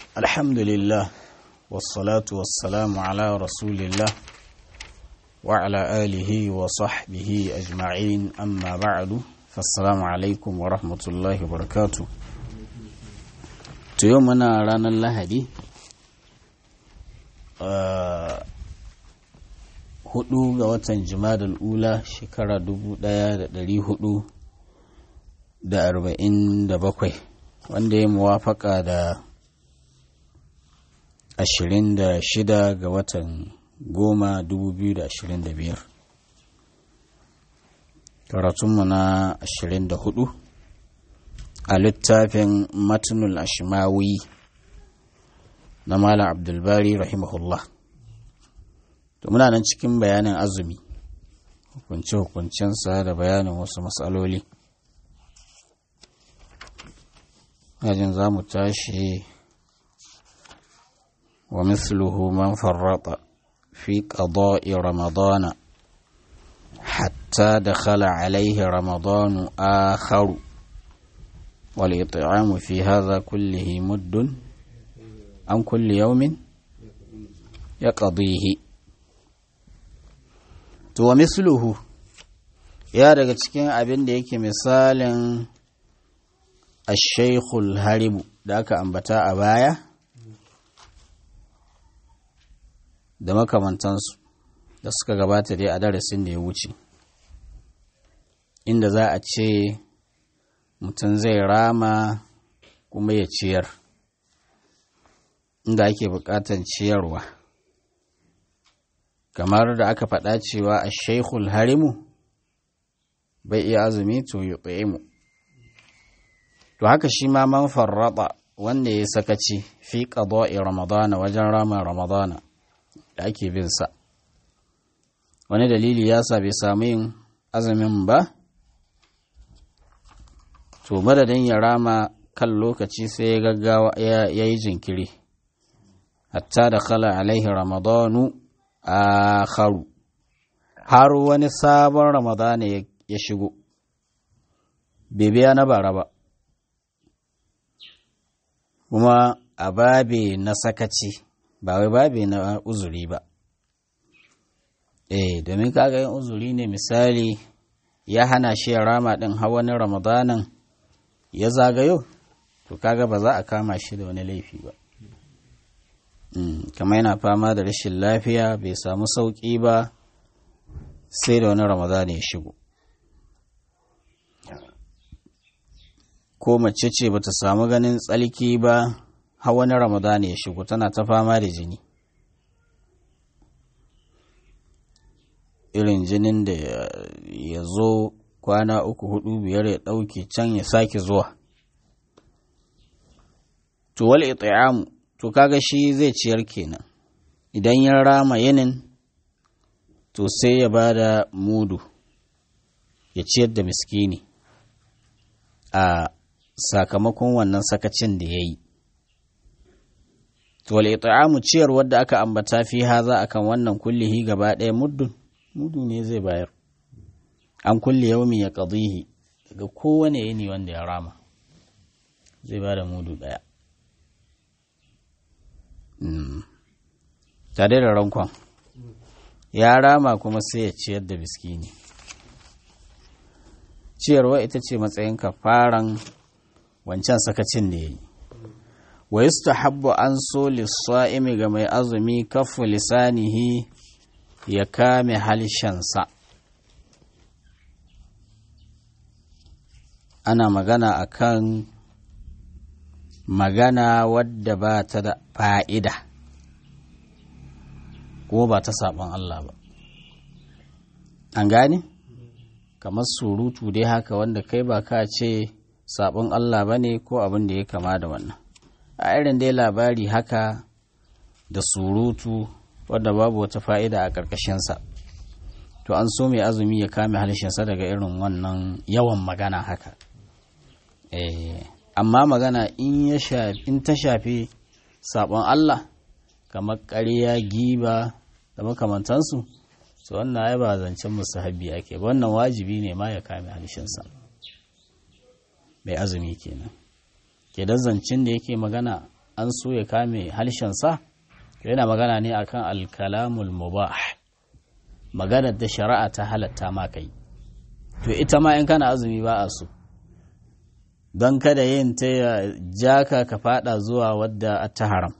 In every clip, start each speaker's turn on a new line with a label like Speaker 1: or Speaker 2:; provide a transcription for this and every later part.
Speaker 1: الحمد لله والصلاة والسلام على رسول الله وعلى آله وصحبه أجمعين أما بعد فالسلام عليكم ورحمة الله وبركاته تيومنا رانا اللهدي hudu ga watan jimadal ula shekara dubu daya da dari hudu da arba'in da bakwai wanda ya muwafaka da ashirin da shida ga watan goma dubu biyu da ashirin da biyar karatunmu na ashirin da hudu a littafin matnul ashimawi na malam abdulbari rahimahullah to muna nan cikin bayanin azumi hukunce-hukuncensa da bayanin wasu matsaloli yajin za mu tashi wa misluhu man farrata fi qada'i ramadana hatta dakhala alayhi ramadanu akharu wal it'amu fi hadha kullihi muddun an kulli yawmin yaqdihi to wa misluhu ya daga cikin abin da yake misalin ashaikhul haribu da aka ambata a baya da makamantansu da suka gabata dai a darasin da ya wuce inda za a ce mutum zai rama kuma ya ciyar inda ake bukatan ciyarwa kamar da aka faɗa cewa a shaikhul harimu bai iya azumi to yi mu to haka shi ma man farraba wanda ya sakaci fi qada'i ramadana wajen rama ramadana da ake bin sa wani dalili ya sa bai samu yin azumin ba to madadin ya rama kan lokaci sai ya gaggawa ya yi jinkiri hatta da khala alaihi ramadanu akharu har wani sabon ramadana ya shigo bai biya na bara ba kuma a babe na sakaci ba wai babe na uzuri ba eh domin kaga yin uzuri ne misali ya hana shi ya rama din wani ramadanan ya zagayo to kaga ba za a kama shi da wani laifi ba kamar yana fama da rashin lafiya bai samu sauƙi ba sai da wani ramadana ya shigo ko mace ce bata samu ganin tsalki ba har wani ramadana ya shigo tana ta fama da jini irin jinin da ya zo kwana uku hudu biyar ya ɗauke can ya sake zuwa to wal it'amu to kaga shi zai ciyar kenan idan ya rama yinin to sai ya ba da mudu ya ciyar da miskini a sakamakon wannan sakacin da ya yi to wal it'amu ciyar wadda aka ambata fi haza akan wannan kullihi gaba ɗaya muddun mudu ne zai bayar an kulle yaumi ya qadihi daga kowane yini wanda ya rama zai ba da mudu ɗaya tare da rankon ya rama kuma sai ya ciyar da biskini ciyarwa ita ce matsayin kafaran wancan sakacin da ya yi wa yustahabbu an so lissa'imi ga mai azumi kafu lisanihi ya kame halshensa ana magana akan magana wadda ba ta da fa'ida ko ba ta saɓon Allah ba an gane kamar surutu dai haka wanda kai ba ka ce saɓon Allah ba ne ko abin da ya kama da wannan a irin dai labari haka da surutu wadda babu wata fa'ida a ƙarƙashinsa to an so mai azumi ya kame halishinsa daga irin wannan yawan magana haka eh amma magana in ya shafi in ta shafi sabon Allah kamar ƙarya giba da makamantansu to wannan ai ba zancen musahabi ake ba wannan wajibi ne ma ya kame halishinsa mai azumi kenan ke da zancen da yake magana an so ya kame halshensa yana magana ne akan alkalamul mubah maganar da shari'a ta halatta ma kai to ita ma in kana azumi ba a so don kada yin ta ya jaka ka fada zuwa wadda ta haram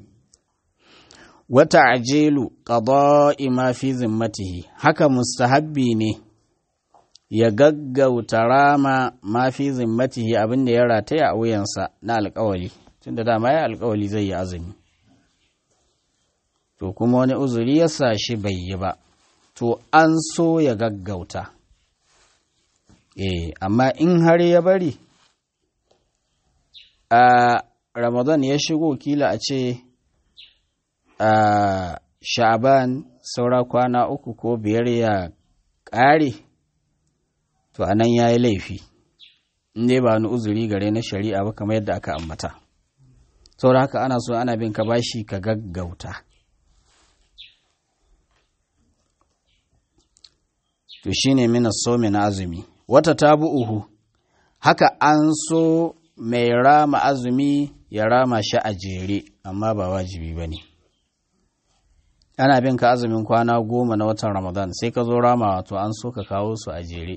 Speaker 1: wata ajilu qada'i ma fi zimmatihi haka mustahabbi ne ya gaggauta rama ma fi zimmatihi abinda ya rataya a wuyansa na alkawali tunda dama ya alkawali zai yi azumi to kuma wani uzuri ya sa shi bai yi ba to an so ya gaggauta eh amma in har ya bari a ramadan ya shigo kila a ce a sha'aban saura kwana uku ko biyar ya ƙare to anan ya yi laifi in dai ba wani uzuri gare na shari'a ba kamar yadda aka ambata saboda haka ana so ana bin ka bashi ka gaggauta to shine mina so na azumi wata tabu'uhu haka an so mai rama azumi ya rama shi a jere amma ba wajibi ba ne ana bin ka azumin kwana goma na watan ramadan sai ka zo rama wato an so ka kawo su a jere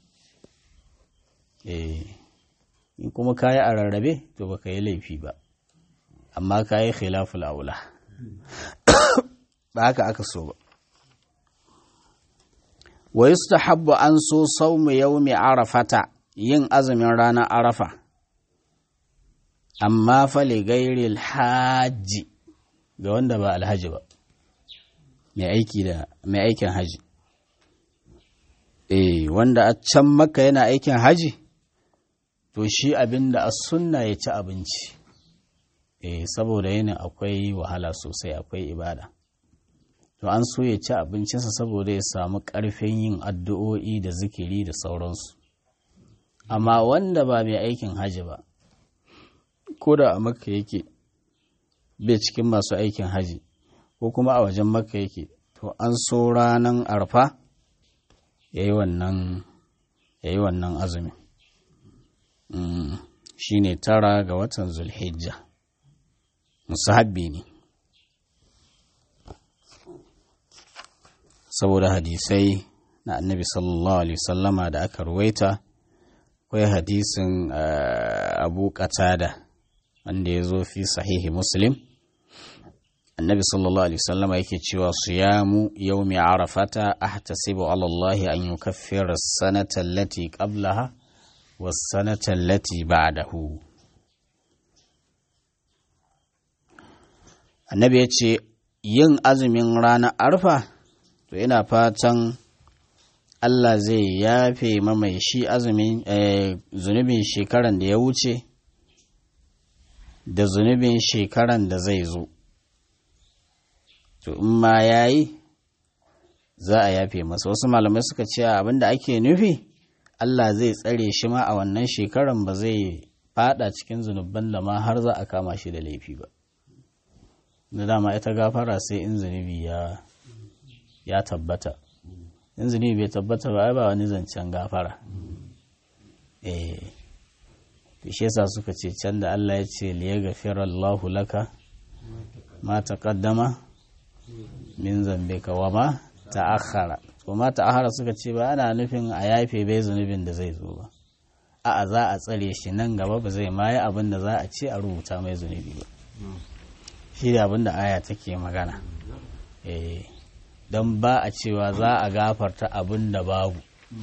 Speaker 1: eh in kuma ka yi a rarrabe to ba ka yi laifi ba amma ka yi khilaful aula ba haka aka so ba wa yustahabbu an so saumu yawmi arafata yin azumin ranar arafa amma fa li gairil haji ga wanda ba alhaji ba mai aiki da mai aikin haji eh wanda a can maka yana aikin haji to shi abinda a sunna ya ci abinci eh saboda yana akwai wahala sosai akwai ibada to an so ya ci abincinsa saboda ya samu ƙarfin yin addu'o'i da zikiri da sauransu amma wanda ba mai aikin haji ba ko da a makka yake bai cikin masu aikin haji ko kuma a wajen makka yake to an so ranar arfa ya yi wannan azumi shi ne tara ga watan zulhijja musahabbi ne saboda hadisai na annabi sallallahu alaihi wasallama da aka ruwaita akwai hadisin abu qatada wanda ya zo fi sahihi muslim annabi sallallahu alaihi wasallama yake cewa siyamu yawmi arafata ahtasibu ala Allah an yukaffira as-sanata allati qablaha was-sanata allati ba'dahu annabi ya ce yin azumin ranar arfa to ina fatan Allah zai yafe mamai shi azumin zunubin shekaran da ya wuce da zunubin shekaran da zai zo to in ma ya yi za a yafe masa wasu malamai suka ce abinda ake nufi Allah zai tsare shi ma a wannan shekaran ba zai fada cikin zunubban da ma har za a kama shi da laifi ba da dama ita gafara sai in zunubi ya ya tabbata in zunubi bai tabbata ba ai ba wani zancen gafara eh shi yasa suka ce can da Allah ya ce liya gafira Allahu laka ma taqaddama min zambika wa ma ta'akhkhara to ma ta'akhkhara suka ce ba ana nufin a yafe bai zunubin da zai zo ba a'a za a tsare shi nan gaba ba zai ma yi abin da za a ce a rubuta mai zunubi ba shi da abin da aya take magana eh don ba a cewa za a gafarta abin da babu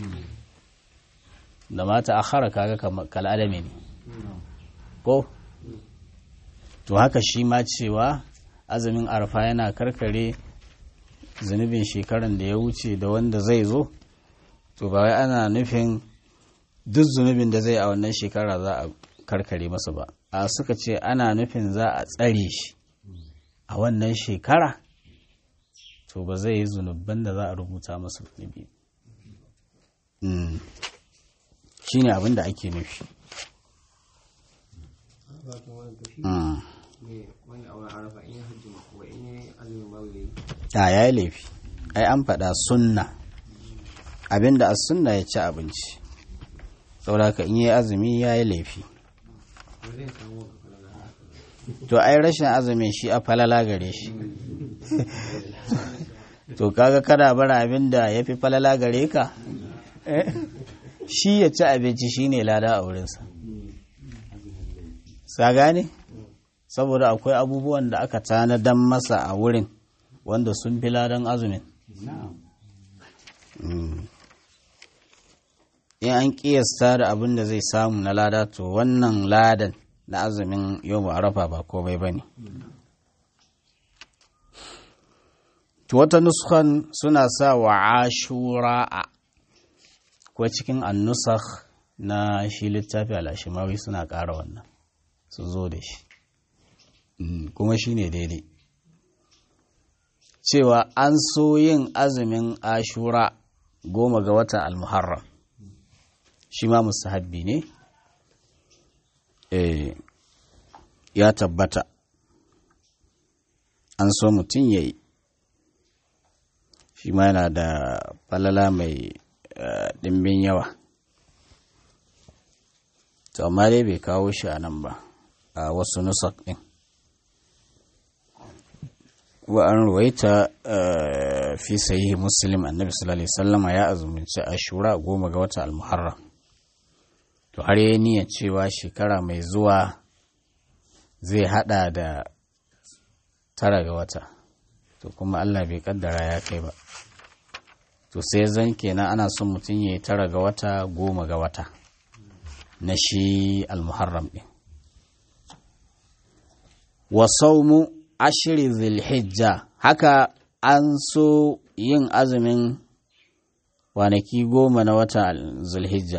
Speaker 1: da mata akhara kaga kal'adami ne ko to haka shi ma cewa azumin arfa yana karkare zunubin shekaran da ya wuce da wanda zai zo to ba wai ana nufin duk zunubin da zai a wannan shekara za a karkare masa ba a suka ce ana nufin za a tsare shi a wannan shekara to ba zai yi zunubban da za a rubuta masa zunubi shi ne abin da ake nufi a ya yi laifi ai an faɗa sunna abinda a sunna ya ci abinci saboda ka in yi azumi ya yi laifi to ai rashin azumin shi a falala gare shi to kaga kana bara abin da ya fi falala gare ka shi ya ci abinci shine lada a wurinsa sa gane saboda akwai abubuwan da aka tanadan masa a wurin wanda sun fi ladan azumin in an kiyasta da abin da zai samu na lada to wannan ladan na azumin yau arafa ba komai ba ne wata nuskan suna sa wa ashura'a ko cikin annusakh na shi littafi alashimawi suna ƙara wannan su zo da shi kuma shi ne daidai cewa an so yin azumin ashura goma ga watan almuharram shi ma musahabbi ne ya tabbata an so mutum ya yi shi ma yana da falala mai ɗimbin yawa to amma dai bai kawo shi a nan ba a wasu nusak ɗin wa an ruwaita fi sahihi muslim annabi sallallahu alaihi wasallama ya azumunci ashura goma ga wata almuharram to har yi niyyar cewa shekara mai zuwa zai hada da tara ga wata to kuma Allah bai kaddara ya kai ba to sai zan kenan ana son mutum ya yi tara ga wata goma ga wata na shi almuharram ɗin wa saumu ashiri zilhijja haka an so yin azumin kwanaki goma na wata zulhijja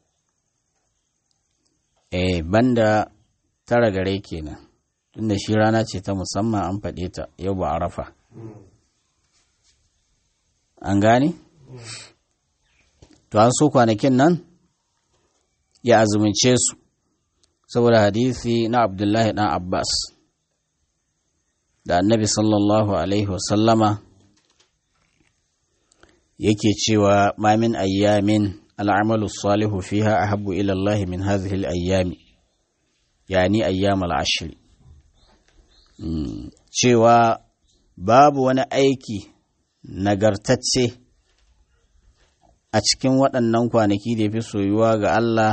Speaker 1: eh banda tara gare kenan tunda shi rana ce ta musamman an faɗe ta yau ba a rafa an gane? to an so kwanakin nan ya azumince su saboda hadisi na abdullahi dan abbas da annabi sallallahu alaihi wasallama yake cewa ma min ayyamin al'amalu salihu fiha ahabbu ila Allah min hadhihi al-ayyami yani ayyam al-ashr cewa babu wani aiki nagartacce a cikin waɗannan kwanaki da ya fi soyuwa ga Allah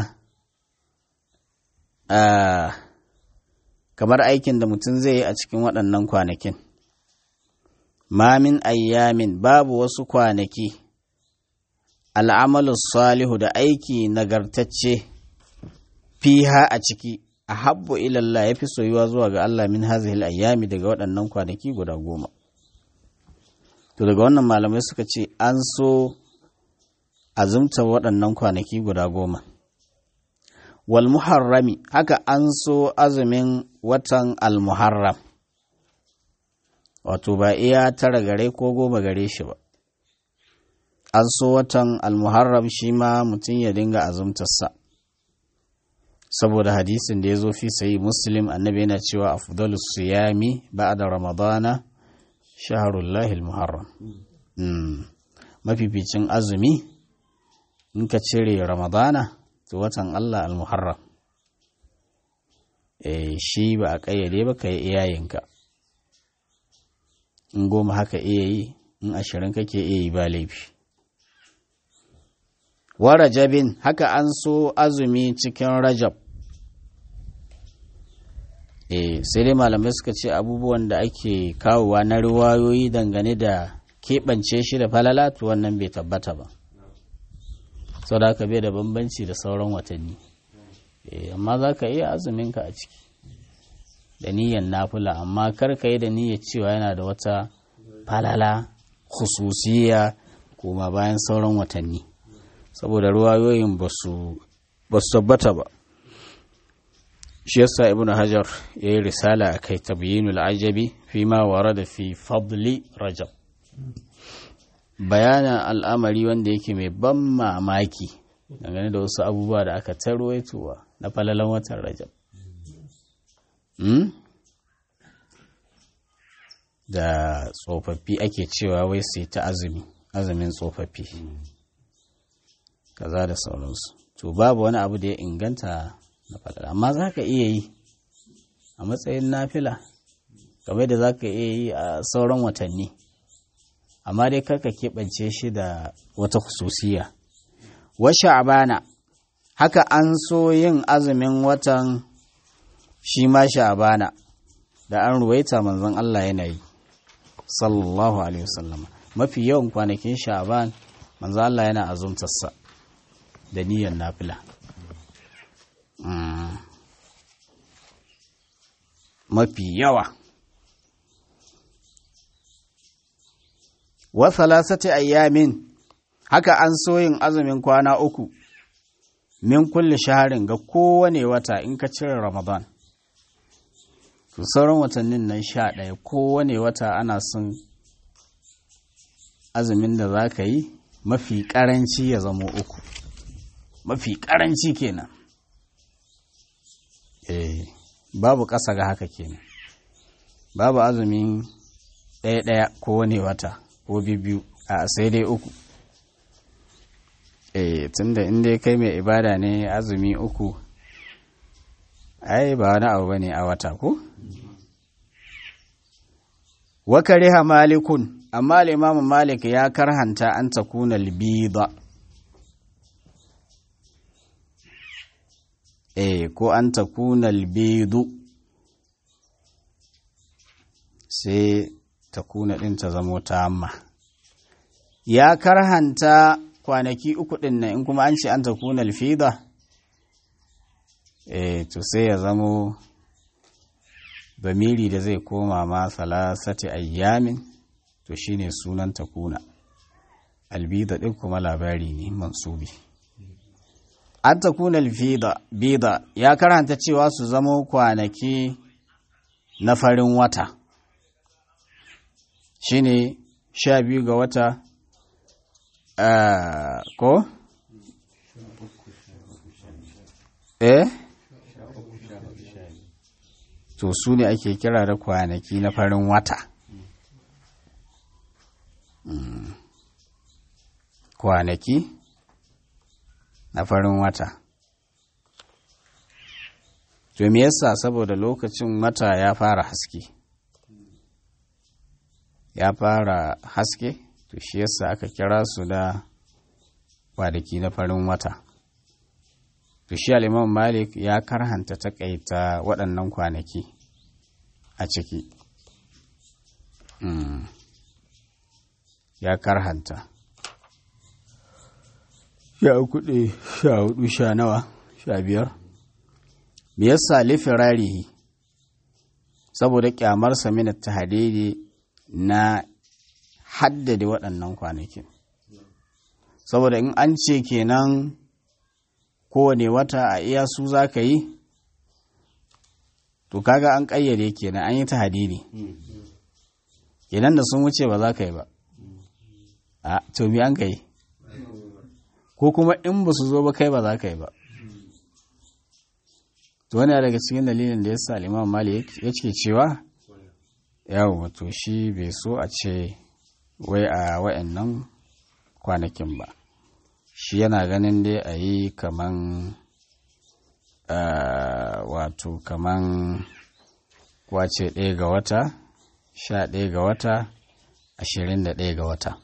Speaker 1: kamar aikin da mutum zai yi a cikin waɗannan kwanakin mamin ayyamin babu wasu kwanaki al'amalu salihu da aiki nagartacce fiha a ciki a habbu ilallah ya fi soyuwa zuwa ga Allah min hazihil ayyami daga waɗannan kwanaki guda goma to daga wannan malamai suka ce an so azumta waɗannan kwanaki guda goma wal muharrami haka an so azumin watan al-muharram wato ba iya tara gare ko goma gare shi ba an so watan al-muharram shi ma mutum ya dinga azumtarsa saboda hadisin da ya zo fi sayi muslim annabi yana cewa afdalu siyami ba'da ramadana shaharullahi al-muharram mafificin azumi in ka cire ramadana to watan Allah al-muharram eh shi ba a kayyade ba ka yi iyayenka in goma haka iya yi in ashirin kake iya yi ba laifi wa rajabin haka an so azumi cikin rajab eh sai dai malamai suka ce abubuwan da ake kawowa na riwayoyi dangane da keɓance shi da falala to wannan bai tabbata ba sau da haka bai da bambanci da sauran watanni amma za ka iya azuminka a ciki da niyyar nafula amma kar ka yi da niyyar cewa yana da wata falala khususiya kuma bayan sauran watanni saboda ruwayoyin ba su tabbata ba shi yasa ibn hajar ya yi risala a kai tabyinul ajabi fi ma da fi fadli rajab bayanan al'amari wanda yake mai ban mamaki dangane da wasu abubuwa da aka tarwaitowa na falalan watan rajab da tsofaffi ake cewa wai sai ta azumi azumin tsofaffi kaza da sauransu to babu wani abu da ya inganta na falala amma za ka iya yi a matsayin nafila game da za ka iya yi a sauran watanni amma dai karka keɓance shi da wata hususiya wa sha'abana haka an so yin azumin watan shi ma sha'abana da an ruwaita manzon Allah yana yi sallallahu alaihi wasallam mafi yawan kwanakin sha'aban manzon Allah yana azumtarsa da niyyar nafila mafi yawa wa thalathati ayyamin haka an so yin azumin kwana uku min kulli shaharin ga kowane wata in ka cire ramadan to sauran watannin nan sha ɗaya kowane wata ana son azumin da za ka yi mafi ƙaranci ya zama uku mafi ƙaranci kenan eh babu ƙasa ga haka kenan babu azumin ɗaya-ɗaya kowane wata ko biyu a sai dai uku eh tunda in dai kai mai ibada ne azumi uku ai ba wani abu bane a wata ko wa kariha malikun amma al-imam malik ya karhanta an takuna al-bida eh ko an takuna al-bidu sai takuna din ta zamo ta amma ya karhanta kwanaki uku ɗin nan in kuma an ce an ta kuna alfida eh to sai ya zamo bamiri da zai koma ma salasati ayyamin to shine sunan ta kuna albida ɗin kuma labari ne mansubi an ta kuna alfida bida ya karanta cewa su zamo kwanaki na farin wata shine sha biyu ga wata Uh, ko? Eh? To su ne ake kira da kwanaki na farin wata. Mm. Kwanaki na farin wata. To me yasa saboda lokacin wata ya fara haske. Ya fara haske? to shi yasa aka kira su da kwanaki na farin wata to shi al'imam malik ya karhanta takaita waɗannan kwanaki a ciki mm. ya karhanta sha kuɗi sha hudu sha nawa sha biyar me yasa lifirarihi saboda kyamarsa minat tahdidi na haddade waɗannan kwanakin saboda in an ce kenan kowane wata a iya su za ka yi to kaga an ƙayyade kenan an yi ta hadidi kenan da sun wuce ba za ka yi ba a to mi an ka yi ko kuma in ba su zo ba kai ba za ka yi ba to wani daga cikin dalilin da ya sa liman mali ya ce cewa yawon to shi bai so a ce wai a wa'annan kwanakin ba shi yana ganin dai a yi kaman wato kaman kwace ɗaya ga wata sha ɗaya ga wata ashirin da ɗaya ga wata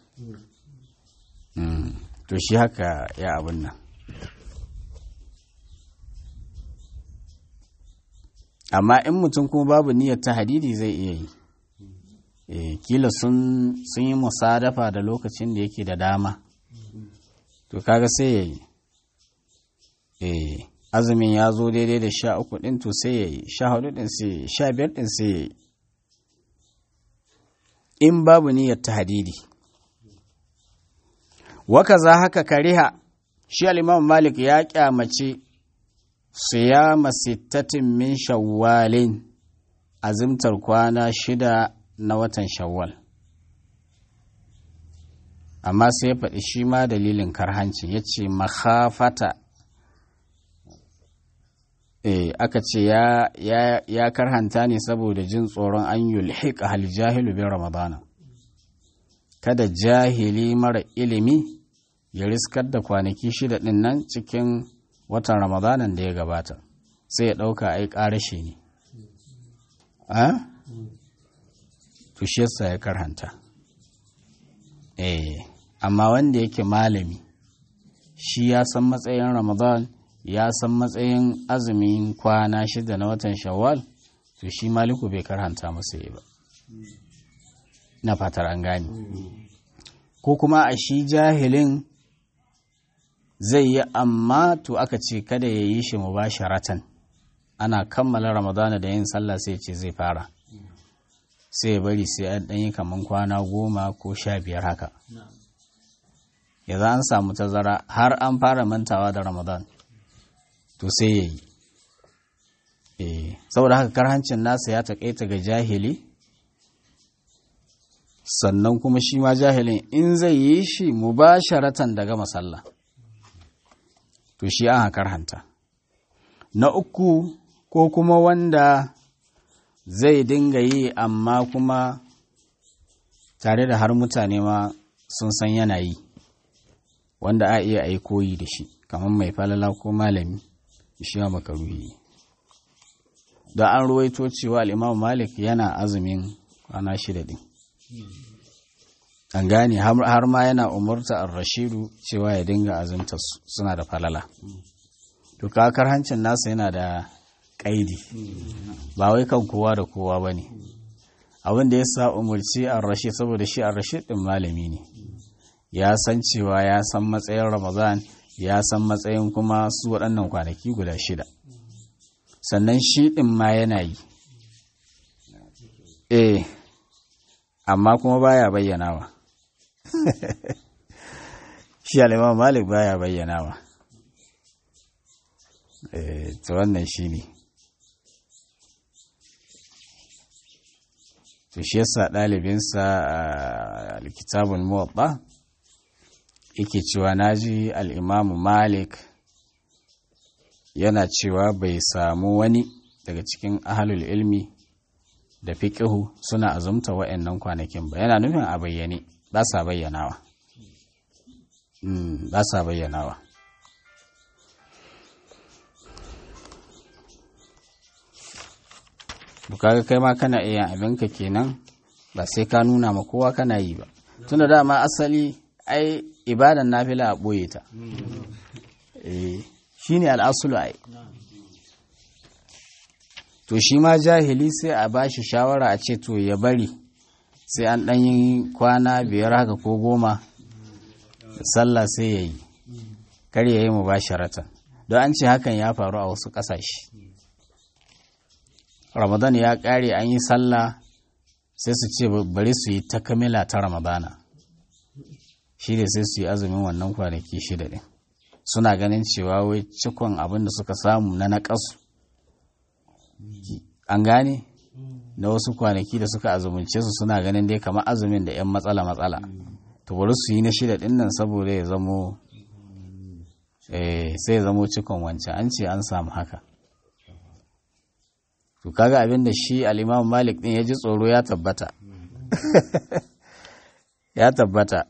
Speaker 1: to shi haka ya abin nan amma in mutum kuma babu niyyar ta hadidi zai iya yi e, kila sun yi musadafa da lokacin da yake da dama to kaga sai ya yi e, azumin ya zo daidai da sha uku ɗin to sai ya yi sha hudu ɗin sai ya yi sha biyar ɗin sai ya yi in babu niyyar ta hadidi waka za haka kariha shi al'imam malik ya kyamace siyama sittatin min shawwalin azimtar kwana shida na watan shawwal amma sai ya faɗi shi ma dalilin karhanci ya ce makhafata e, aka ce ya, ya, ya karhanta ne saboda jin tsoron an yulhiqa hal jahilu bin ramadana kada jahili mara ilimi ya riskar da kwanaki shida ɗin nan cikin watan ramadanan da ya gabata sai ya ɗauka ai ƙarashe ne a to shi yasa ya karhanta eh amma wanda yake malami shi ya san matsayin ramadan ya san matsayin azumin kwana shida na watan shawwal to shi maliku bai karhanta masa yi ba na fatar an gane ko kuma a shi jahilin zai yi amma to aka ce kada ya yi shi mubasharatan ana kammala ramadana da yin sallah sai ce zai fara sai ya bari sai an ɗanyi kaman kwana goma ko sha biyar haka yanzu an samu tazara har an fara mantawa da ramadan to sai ya yi saboda haka karhancin nasa ya taƙaita ga jahili sannan kuma shi ma jahilin in zai yi shi mubasharatan daga masalla to shi an hakar hanta na uku ko kuma wanda zai dinga yi amma kuma tare da har mutane ma sun san yana yi wanda a iya a koyi da shi kamar mai falala ko malami shi ma makaruhi da an ruwaito cewa al'imam malik yana azumin kwana shida din an gane har ma yana umarta ar-rashidu cewa ya dinga azumta suna da falala to kakar hancin nasa yana da ƙaidi ba wai kan kowa da kowa ba ne abin da ya sa umarci ar-rashid saboda shi ar-rashid din malami ne ya san cewa ya san matsayin ramadan ya san matsayin kuma su waɗannan kwanaki guda shida sannan shi ɗin ma yana yi eh amma kuma baya bayyanawa shi al'imam malik baya bayyanawa eh to wannan shi ne to shi yasa ɗalibinsa a alkitabun muwaɓa yake cewa naji al'imamu malik yana cewa bai samu wani daga cikin ahalul ilmi da fiƙihu suna azumta wa'annan kwanakin ba yana nufin a bayyane ba sa bayyanawa ba sa bayyanawa bukaga kai ma kana iya abinka kenan ba sai ka nuna ma kowa kana yi ba tunda dama asali ai ibadan nafila a ɓoye ta shi ne al'asulu ai to shi ma jahili sai a ba shi shawara a ce to ya bari sai an ɗan yi kwana biyar haka ko goma sallah sai ya yi kar ya yi mu ba sharatan don an ce hakan ya faru a wasu ƙasashe ramadan ya ƙare an yi sallah sai su ce bari su yi ta kamila ta ramadana shi ne sai su yi azumin wannan kwanaki shida ɗin suna ganin cewa wai cikon abin da suka samu na naƙasu an gane na wasu kwanaki da suka azumunce su suna ganin dai kamar azumin da 'yan matsala-matsala to bari su yi na shida ɗin nan saboda ya zamo sai ya zamo cikon wancan an ce an samu haka to kaga abin da shi al'imam malik ɗin ya ji tsoro ya tabbata ya tabbata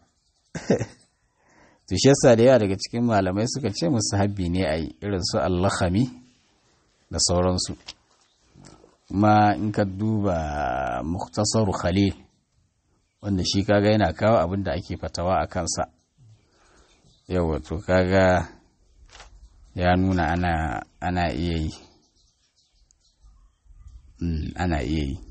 Speaker 1: to shi yasa da yawa daga cikin malamai suka ce musu habbi ne a yi irin su allahami da sauransu kuma in ka duba muktasaru khalil wanda shi kaga yana kawo abin da ake fatawa a kansa yawa to kaga ya nuna ana ana iya yi ana iya yi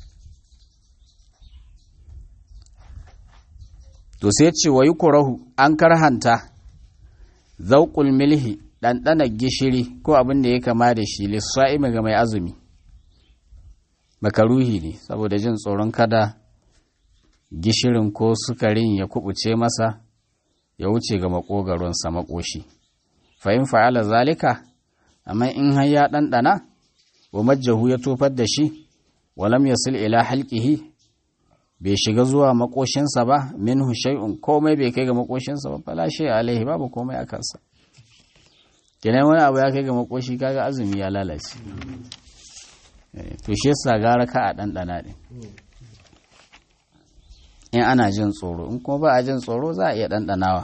Speaker 1: to sai ce wa kurahu an karhanta zauƙul milhi ɗanɗanar gishiri ko abin da ya kama da shi lissa'imi ga mai azumi makaruhi ne saboda jin tsoron kada gishirin ko sukarin ya kubuce masa ya wuce ga makogaronsa makoshi fa'in fa'ala zalika amma in har ya ɗanɗana wa majjahu ya tofar da shi walam yasil ila halqihi bai shiga zuwa makoshinsa ba minhu shay'un komai bai kai ga makoshinsa ba fala shay alaihi babu komai a kansa kenan wani abu ya kai ga makoshi kaga azumi ya lalace to shi yasa gara ka a ɗanɗana ɗin in ana jin tsoro in kuma ba a jin tsoro za a iya ɗanɗanawa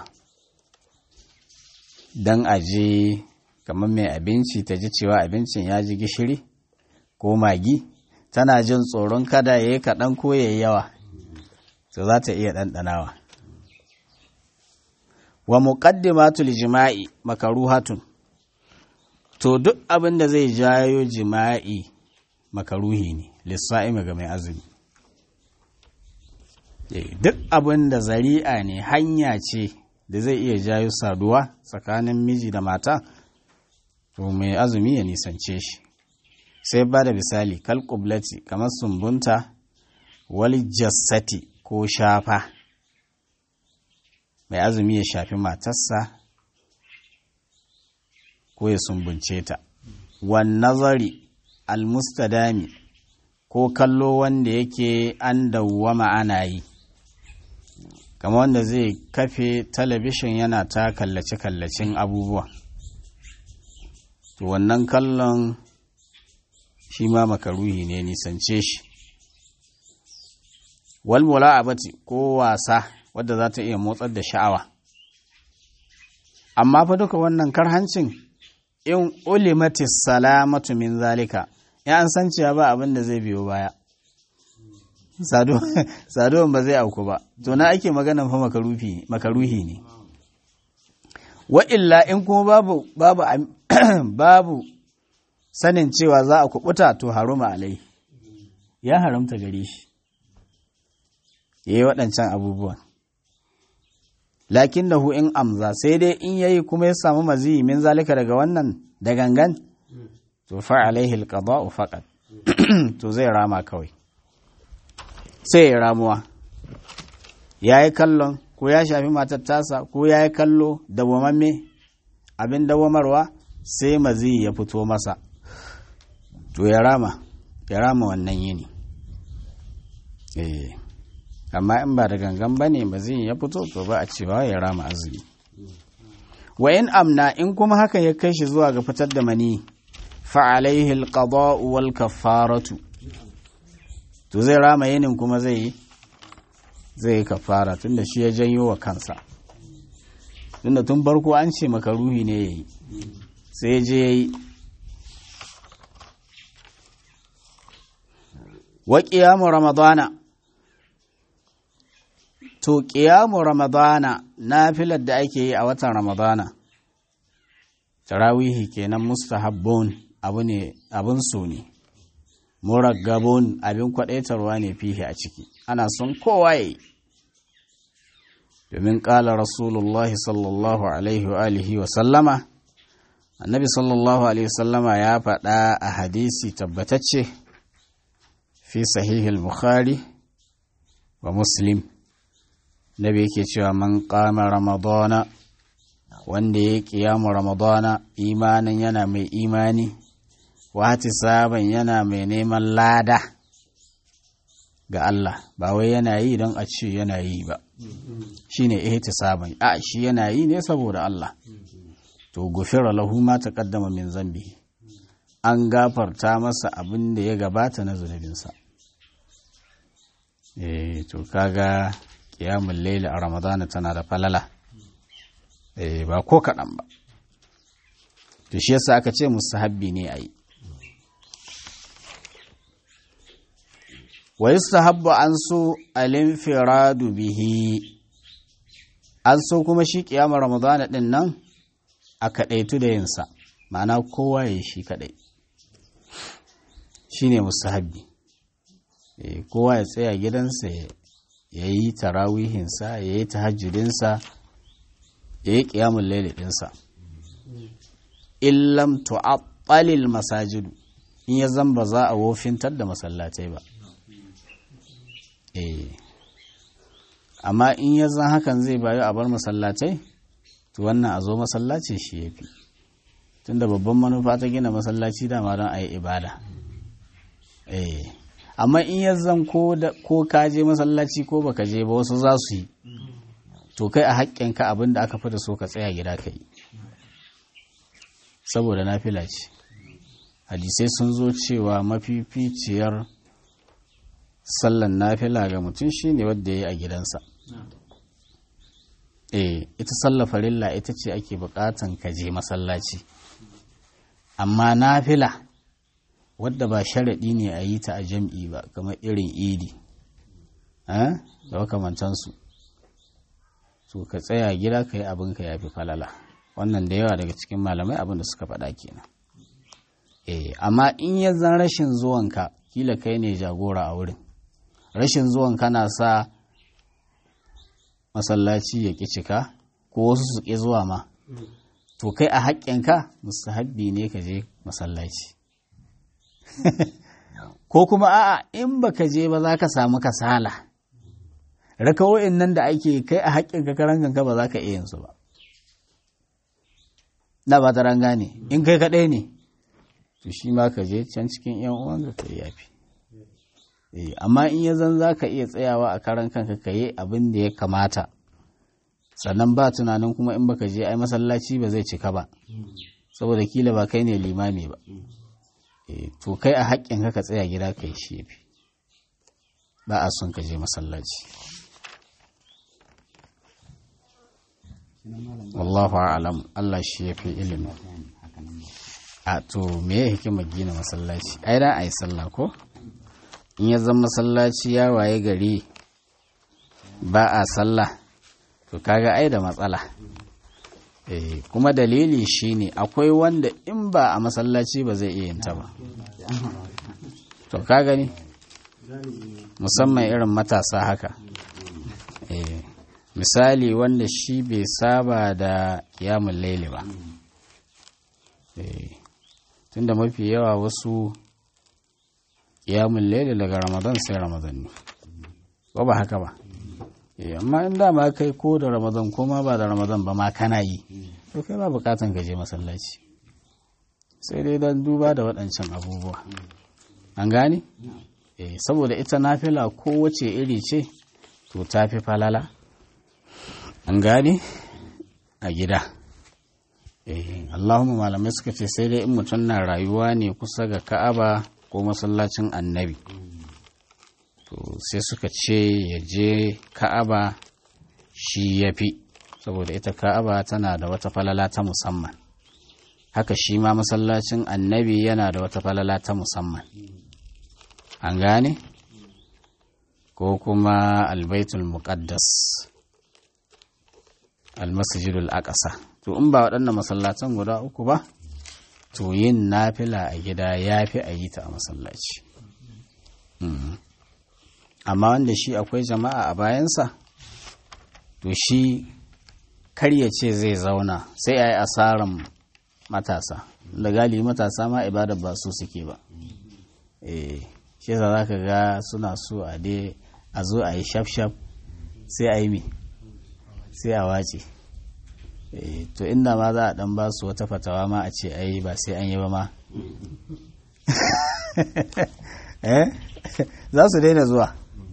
Speaker 1: don a je kamar mai abinci ta ji cewa abincin ya ji gishiri ko magi tana jin tsoron kada ya yi kaɗan ko ya yi yawa to za ta iya ɗanɗanawa wa muqaddimatul jima'i makaruhatun to duk abin da zai jayo jima'i makaruhi ne lissa'imi ga mai azumi duk abin da zari'a ne hanya ce da zai iya jayo saduwa tsakanin miji da mata to mai azumi ya nisance shi sai ba da misali kal kublati kamar sumbunta wal jassati ko shafa mai azumi ya shafi matarsa ko ya sumbunce ta wan nazari almustadami ko kallo wanda yake an dawwama ana yi kama wanda zai kafe talabishin yana ta kallace-kallacin abubuwa to wannan kallon shi ma makaruhi ne nisance shi walmula abati ko wasa wadda za ta iya motsar da sha'awa amma fa duka wannan karhancin in ulimatis salamatu min zalika ya an san cewa ba abin da zai biyo baya saduwan ba zai auku ba to na ake magana fa makaruhi ne wa illa in kuma babu babu babu sanin cewa za a kubuta to haruma alai ya haramta gare shi yayi waɗancan abubuwan lakin da in amza sai dai in yayi kuma ya samu maziyi min zalika daga wannan da gangan to fa alaihi alqada'u faqat to zai rama kawai sai ya ramuwa yayi kallon ko ya shafi matar tasa ko yayi kallo dawwamamme abin dawwamarwa sai maziyi ya fito masa to ya rama ya rama wannan yini eh amma in ba da gangan ba ne maziyin ya fito to ba a cewa ya rama azumi wa in amna in kuma hakan ya kai shi zuwa ga fitar da mani fa alaihi alqada'u wal kaffaratu to zai rama yinin kuma zai yi zai yi kafara tunda shi ya janyo wa kansa tunda tun farko an ce maka ruhi ne yayi sai je yayi wa qiyamu ramadana to qiyamu ramadana nafilar da ake yi a watan ramadana tarawihi kenan mustahabbun abu ne abun so ne muraggabun abin kwadaitarwa ne fihi a ciki ana son kowa yi domin ƙala rasulullah sallallahu alaihi wa alihi wa sallama annabi sallallahu alaihi wa sallama ya faɗa a hadisi tabbatacce fi sahihil bukhari wa muslim nabi yake cewa man qama ramadana wanda ya kiyamu ramadana imanin yana mai imani wati saban yana mai neman lada ga Allah ba wai yana yi don a ce yana yi ba shine ihtisaban a shi yana yi ne saboda Allah to gufira lahu ma taqaddama min zambi an gafarta masa abin da ya gabata na zunubinsa eh to kaga qiyamul layl a ramadana tana da falala eh ba ko kaɗan ba to shi yasa aka ce mustahabbi ne a yi wa yustahabbu an so alinfiradu bihi an so kuma shi kiyamar ramadana din nan a kadaitu da yinsa ma'ana kowa ya shi kadai shine mustahabbi eh kowa ya tsaya gidansa ya yi tarawihinsa ya yi tahajjudinsa ya yi kiyamun lailatinsa illam tu'attalil masajidu in ya zamba za a wofintar da masallatai ba eh amma in ya zan hakan zai bayu a bar masallatai to wannan a zo masallaci shi ya fi tunda babban manufa ta gina masallaci dama don a yi ibada eh amma in ya zan ko ka je masallaci ko baka je ba wasu za su yi to kai a haƙƙinka abin da aka fi da so ka tsaya gida ka yi saboda nafila ce hadisai sun zo cewa mafificiyar sallan nafila ga mutum shine wadda ya yi a gidansa eh ita sallar farilla ita ce ake bukatan ka je masallaci amma nafila wadda ba sharaɗi ne a yi ta a jam'i ba kamar irin idi da makamantansu to ka tsaya gida ka yi abinka ya fi falala wannan da yawa daga cikin malamai abin da suka faɗa kenan eh amma in ya zan rashin zuwanka kila kai ne jagora a wurin rashin zuwanka na sa masallaci ya ƙi cika ko wasu su ƙi zuwa ma to kai a haƙƙinka mustahabbi ne ka je masallaci ko kuma a'a in baka je ba za ka samu kasala rakawo'in nan da ake kai a haƙƙinka karan kanka ba za ka iya yin su ba na ba ta ranga ne in kai kaɗai ne to shi ma ka je can cikin yan uwan ka yafi amma in ya zan za ka iya tsayawa a karan kanka ka yi abin da ya kamata sannan ba tunanin kuma in baka je ai masallaci ba zai cika ba saboda kila ba kai ne limami ba to kai a haƙƙin ka tsaya gida ka yi shi yafi ba a son ka je masallaci wallahu a'lam Allah shi ya fi ilimi a to me ya hikima gina masallaci ai da ai sallah ko in ya zama masallaci ya waye gari ba a sallah to kaga ai da matsala eh kuma dalili shine akwai wanda in ba a masallaci ba zai iya yin ta ba to ka gani musamman irin matasa haka eh misali wanda shi bai saba da yamun laili ba tunda mafi yawa wasu yamun laili daga ramadan sai ramadan ne ba ba haka ba amma in dama kai ko da ramadan ko ma ba da ramadan ba ma kana yi to kai ba bukatan ka je masallaci sai dai don duba da waɗancan abubuwa an gane saboda ita nafila kowace iri ce to ta fi falala an gane a gida Allahumma malamai suka ce sai dai in mutum na rayuwa ne kusa ga ka'aba ko masallacin annabi to sai suka ce ya je ka'aba shi ya fi saboda ita ka'aba tana da wata falala ta musamman haka shi ma masallacin annabi yana da wata falala ta musamman an gane ko kuma albaitul muqaddas almasjidul aqsa to in ba waɗannan masallatan guda uku ba to yin nafila a gida ya fi a yi ta a masallaci amma wanda shi akwai jama'a a bayansa to shi karya ce zai zauna sai a yi asaran matasa da gali matasa ma ibada ba su suke ba eh shi yasa za ka ga suna so a dai a zo a yi shaf-shaf sai a yi mi sai a wace to inda ma za a dan ba su wata fatawa ma a ce ai ba sai an yi ba ma za su daina zuwa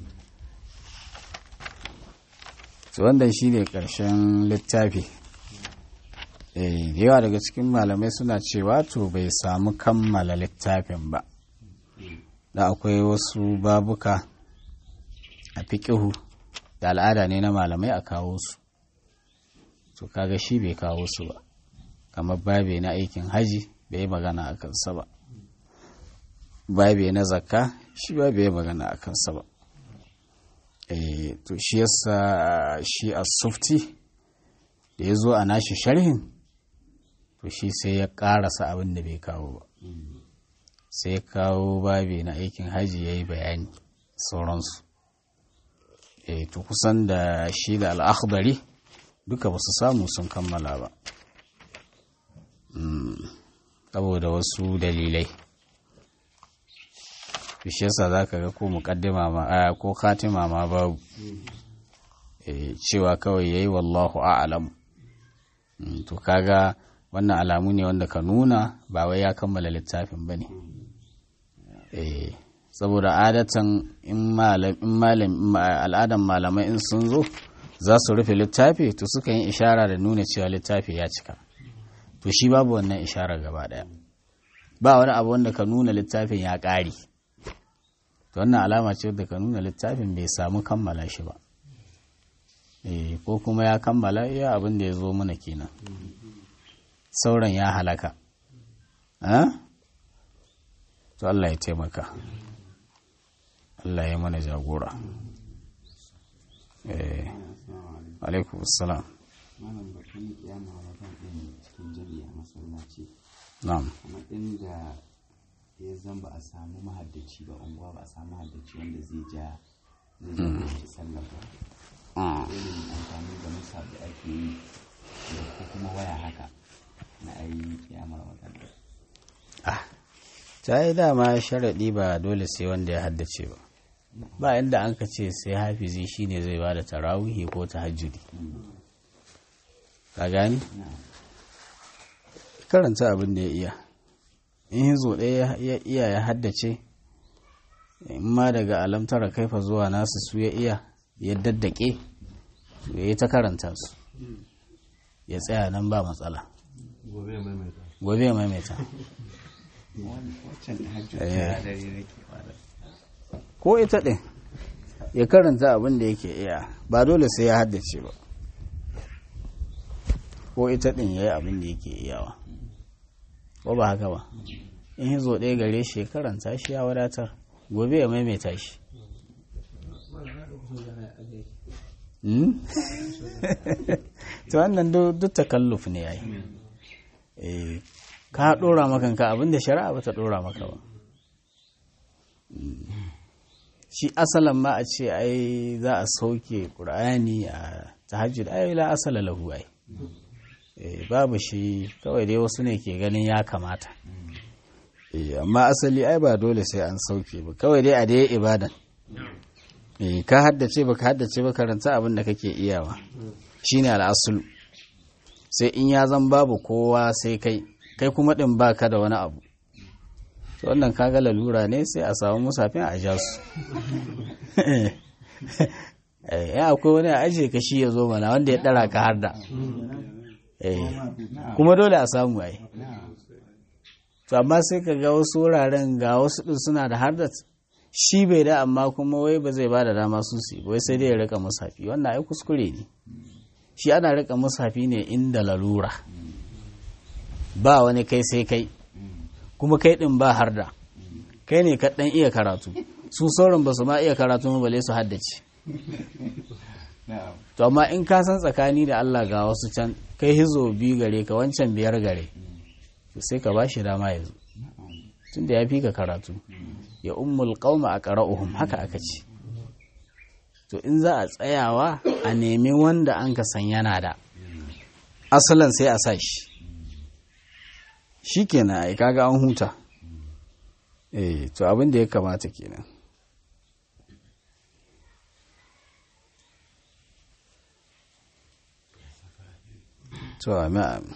Speaker 1: to wannan shi ne ƙarshen littafi da yawa daga cikin malamai suna cewa to bai samu kammala littafin ba da akwai wasu babuka a fiƙihu da al'ada ne na malamai a kawo su to kaga shi bai kawo su ba kamar babe na aikin haji bai magana a kansa ba babe na zakka shi ba bai magana a kansa ba to shi yasa shi a sufti da ya zo a nashi sharhin to shi sai ya karasa abin da bai kawo ba sai ya kawo babe na aikin haji ya yi bayani sauransu to kusan da shi da al'akhdari duka ba su samu sun kammala ba saboda wasu dalilai shi yasa za ka ga ko muƙaddima ma ko katima ma babu cewa kawai yayi wallahu a'lam to kaga wannan alamu ne wanda ka nuna ba wai ya kammala littafin ba ne saboda adatan in malam al'adan malamai in sun zo za su rufe littafi to suka yi ishara da nuna cewa littafi ya cika to shi babu wannan ishara gaba daya ba wani abu wanda ka nuna littafin ya ƙare to wannan alama ce da ka nuna littafin bai samu kammala shi ba ko kuma ya kammala iya abin da ya zo mana kenan sauran ya halaka to Allah ya taimaka Allah ya mana jagora eh alaikum assalam
Speaker 2: malam batun kiyama ramadan din cikin jami'a masallaci
Speaker 1: na'am
Speaker 2: kuma inda ya zan ba a samu mahaddaci ba unguwa ba a samu mahaddaci wanda zai ja zai ja shi sallar ba
Speaker 1: Ah,
Speaker 2: irin amfani da musa da ake yi da ko kuma waya haka na ayi kiyama ramadan din
Speaker 1: ah ta yi dama sharaɗi ba dole sai wanda ya haddace ba ba inda an ka ce sai hafizi shine zai ba da tarawihi ko tahajjudi ka gani karanta abin da ya iya in hizo ɗaya ya iya ya haddace in ma daga alamtara kaifa zuwa nasu su ya iya ya daddake to ya yi ta karanta su ya tsaya nan ba matsala
Speaker 3: gobe ya maimaita
Speaker 1: gobe ya maimaita
Speaker 2: waccan da hajji
Speaker 1: Eh.
Speaker 2: ta dare nake fara
Speaker 1: ko ita ɗin ya karanta abin da yake iya ba dole sai ya haddace ba ko ita ɗin ya yi abin da yake iyawa ko ba haka ba in hizo ɗaya gare shi ya karanta shi ya wadatar gobe ya maimaita shi Hmm? to wannan duk duk takalluf ne yayi eh ka dora maka ka abinda shari'a ba ta dora maka ba shi asalan ma a ce ai za a sauke ƙur'ani a tahajjud ai la asala lahu ai Eh, babu shi kawai dai wasu ne ke ganin ya kamata Eh, amma asali ai ba dole sai an sauke ba kawai dai a dai ibadan Eh, ka haddace ba ka haddace ba karanta abin da kake iyawa shine al'asul sai in ya zan babu kowa sai kai kai kuma din baka da wani abu to wannan kaga lalura ne sai a samu musafin a ja su Eh, ya akwai wani a ajiye ka shi ya zo mana wanda ya dara ka har da Eh, kuma dole a samu ai to amma sai ka ga wasu wuraren ga wasu din suna da hardat shi bai da amma kuma wai ba zai ba da dama su su yi ba, wai sai dai ya rika musafi wannan ai kuskure ne shi ana rika musafi ne inda lalura ba wani kai sai kai kuma kai din ba harda kai ne ka dan iya karatu su sauran ba su ma iya karatu ba bale su haddace
Speaker 2: na'am
Speaker 1: to amma in ka san tsakani da Allah ga wasu can kai hizo biyu gare ka wancan biyar gare to sai ka ba shi dama ya zo tunda ya fi ka karatu ya ummul qauma aqra'uhum haka aka ce to in za a tsayawa a nemi wanda an ka san yana da asalan sai a sa shi shikenan ai kaga an huta eh to abin da ya kamata kenan to amin amin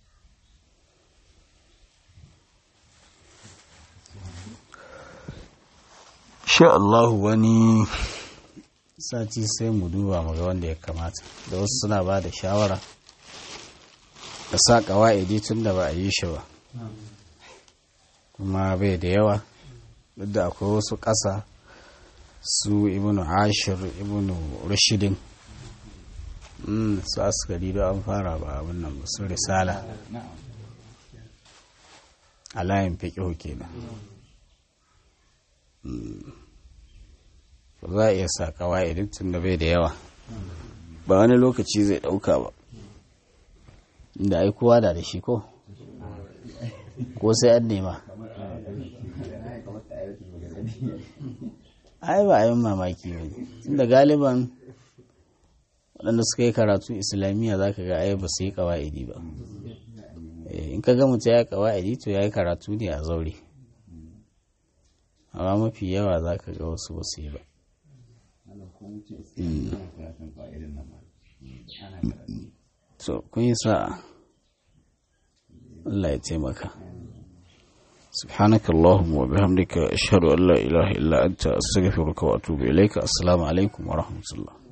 Speaker 1: sha Allah wani sati sai mu duba mu ga wanda ya kamata da wasu suna ba da shawara da sa ƙawa'idi tun da ba a yi shi ba kuma bai da yawa duk da akwai wasu ƙasa su ibnu ashir ibnu rashidin Mm, su askari da an fara ba abin nan ba su risala
Speaker 2: na'am
Speaker 1: a layin fiƙihu kenan ba za a iya sa kawai tun da bai da yawa ba wani lokaci zai ɗauka ba inda ai kowa da da shi ko ko sai an nema ai ba a yi mamaki ba tunda galiban waɗanda suka yi karatu islamiyya za ka ga ai ba su yi kawa'idi ba Eh, in ka ga mutum ya yi kawa'idi to ya yi karatu ne a zaure amma mafi yawa za ka ga wasu ba su yi ba
Speaker 2: Allah ko mu ce sai ana karatun ba irin nan ba ana karatu
Speaker 1: so kun yi sa'a Allah ya taimaka سبحانك اللهم وبحمدك أشهد أن لا إله إلا أنت أستغفرك وأتوب إليك السلام عليكم ورحمة الله